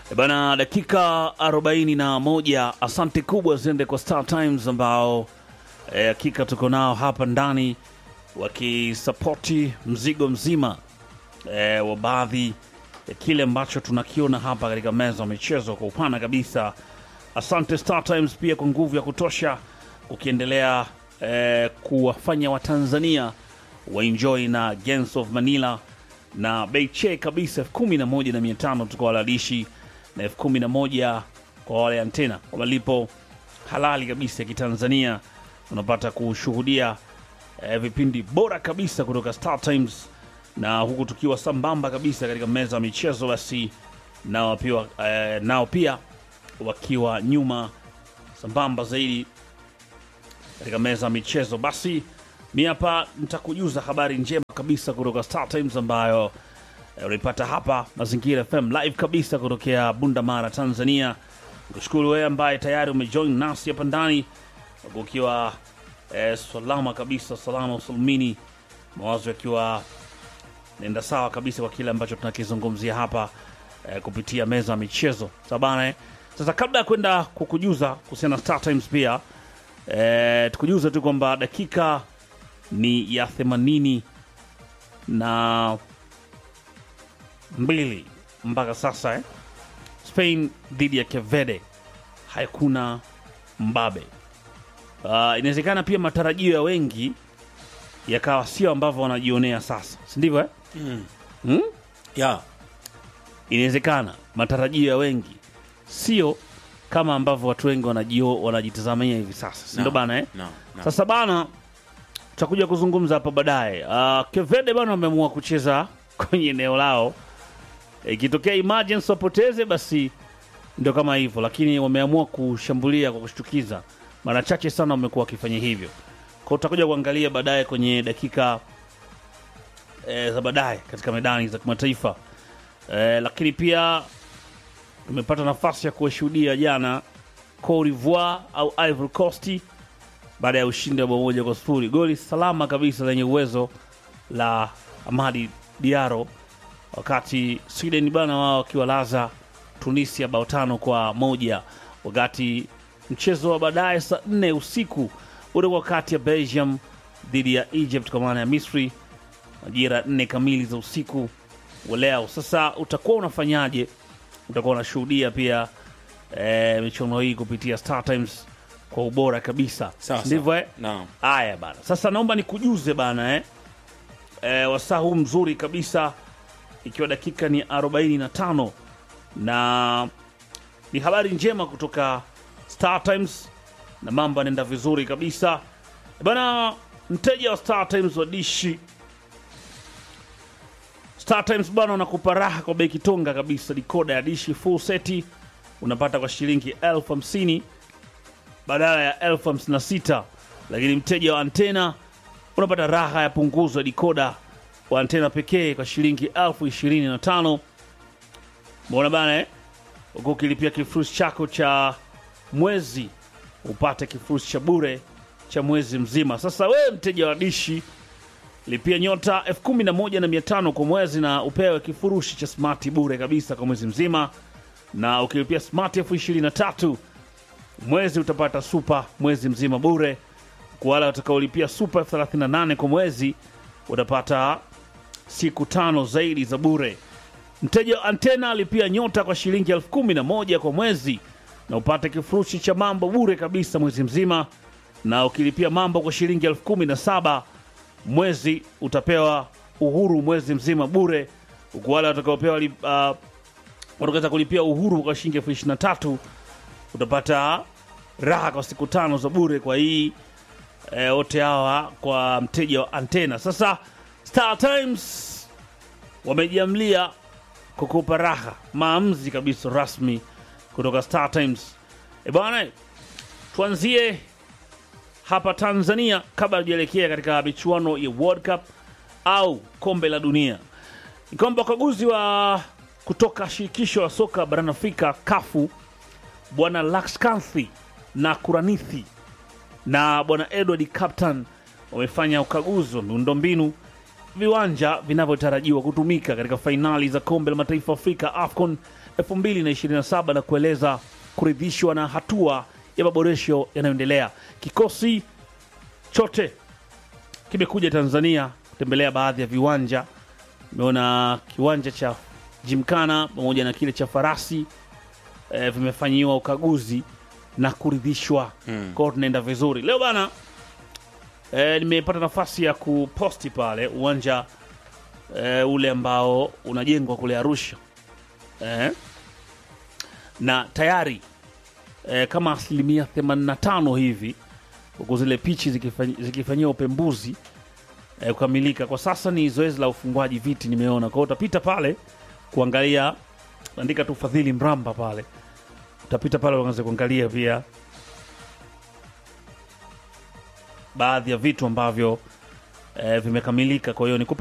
E Bana, dakika 41. Asante kubwa ziende kwa Star Times ambao eh, hakika tuko nao hapa ndani wakisapoti mzigo mzima eh, wa baadhi ya kile ambacho tunakiona hapa katika meza ya michezo kwa upana kabisa. Asante Star Times pia kwa nguvu ya kutosha ukiendelea eh, kuwafanya Watanzania waenjoy na Gangs of Manila na bei che kabisa elfu kumi na moja na mia tano tu kwa walalishi na elfu kumi na moja kwa wale antena kwa malipo halali kabisa ya Kitanzania. Unapata kushuhudia eh, vipindi bora kabisa kutoka Star Times, na huku tukiwa sambamba kabisa katika meza ya michezo, basi nao pia, eh, nao pia wakiwa nyuma sambamba zaidi katika meza ya michezo. Basi mi hapa nitakujuza habari njema kabisa kutoka Star Times ambayo eh, unaipata hapa Mazingira FM live kabisa kutokea Bunda Mara, Tanzania. Nikushukuru wewe ambaye tayari umejoin nasi hapa ndani ukiwa eh, salama kabisa, salama usalmini, mawazo yakiwa naenda sawa kabisa kwa kile ambacho tunakizungumzia hapa eh, kupitia meza ya michezo sabana eh. Sasa kabla ya kwenda kukujuza kuhusiana na Star Times pia eh, tukujuza tu kwamba dakika ni ya themanini na mbili mpaka sasa eh. Spain dhidi ya Kevede hakuna mbabe. Uh, inawezekana pia matarajio ya wengi yakawa sio ambavyo wanajionea sasa, si ndivyo eh? Hmm? ya Inawezekana matarajio ya wengi sio kama ambavyo watu wengi wanajio wanajitazamia hivi sasa, si ndio No. bana eh? no, no. Sasa bana, tutakuja kuzungumza hapa baadaye. Uh, Kevede bana wameamua kucheza kwenye eneo lao, ikitokea emergency wapoteze, basi ndio kama hivyo, lakini wameamua kushambulia kwa kushtukiza. Mara chache sana wamekuwa wakifanya hivyo, kwa tutakuja kuangalia baadaye kwenye dakika e, za baadaye katika medani za kimataifa e, lakini pia tumepata nafasi ya kuwashuhudia jana Cote d'Ivoire au Ivory Coast baada ya ushindi wa bao moja kwa sifuri, goli salama kabisa lenye uwezo la Amadi Diaro, wakati Sweden bana wao wakiwalaza Tunisia bao tano kwa moja, wakati mchezo wa baadaye saa nne usiku utakuwa kati ya Belgium dhidi ya Egypt kwa maana ya Misri majira nne kamili za usiku wa leo. Sasa utakuwa unafanyaje? Utakuwa unashuhudia pia eh, michuano hii kupitia Star Times kwa ubora kabisa, Sawa, ndivyo sawa. eh? Naam. Haya bana, sasa naomba nikujuze bana eh? Eh, wasaa huu mzuri kabisa, ikiwa dakika ni 45 na ni habari njema kutoka Star Times na mambo yanaenda vizuri kabisa bana. Mteja wa Star Times wa dishi Star Times bana, unakupa raha kwa bei kitonga kabisa. Dikoda ya dishi full seti unapata kwa shilingi elfu hamsini badala ya elfu hamsini na sita lakini mteja wa antena unapata raha ya punguzo ya dikoda wa antena pekee kwa shilingi elfu ishirini na tano mbona bana eh? huku ukilipia kifurushi chako cha mwezi upate kifurushi cha bure cha mwezi mzima. Sasa wewe mteja wa dishi lipia nyota elfu kumi na moja na mia tano kwa mwezi na upewe kifurushi cha smart bure kabisa kwa mwezi mzima, na ukilipia smart elfu ishirini na tatu mwezi utapata super mwezi mzima bure. Kwa wale watakaolipia super elfu thelathini na nane kwa mwezi utapata siku tano zaidi za bure. Mteja wa antena alipia nyota kwa shilingi elfu kumi na moja kwa mwezi na upate kifurushi cha mambo bure kabisa mwezi mzima, na ukilipia mambo kwa shilingi elfu kumi na saba mwezi utapewa uhuru mwezi mzima bure, huku wale watakaopewa li- uh, watakaweza kulipia uhuru kwa shilingi elfu ishirini na tatu utapata raha kwa siku tano za bure kwa hii eh, wote hawa kwa mteja wa antena. Sasa Star Times wamejiamlia kukupa raha, maamuzi kabisa rasmi kutoka Star Times. E bwana, tuanzie hapa Tanzania kabla tujaelekea katika michuano ya World Cup au kombe la dunia. Ni kwamba wakaguzi wa kutoka shirikisho la soka barani Afrika kafu bwana Lakskanthi na Kuranithi na bwana Edward Captain wamefanya ukaguzi wa miundombinu viwanja vinavyotarajiwa kutumika katika fainali za kombe la mataifa Afrika AFCON 2027 na kueleza kuridhishwa na hatua ya maboresho yanayoendelea. Kikosi chote kimekuja Tanzania kutembelea baadhi ya viwanja. Imeona kiwanja cha Jimkana pamoja na kile cha Farasi e, vimefanyiwa ukaguzi na kuridhishwa mm. Kwao tunaenda vizuri leo bana. E, nimepata nafasi ya kuposti pale uwanja e, ule ambao unajengwa kule Arusha e, na tayari e, kama asilimia 85 hivi huku zile pichi zikifanyi- zikifanyiwa upembuzi e, kukamilika. Kwa sasa ni zoezi la ufungwaji viti nimeona. Kwa hiyo utapita pale kuangalia, andika tu Fadhili Mramba pale, utapita pale uanze kuangalia pia baadhi ya vitu ambavyo e, vimekamilika. Kwa hiyo nikupe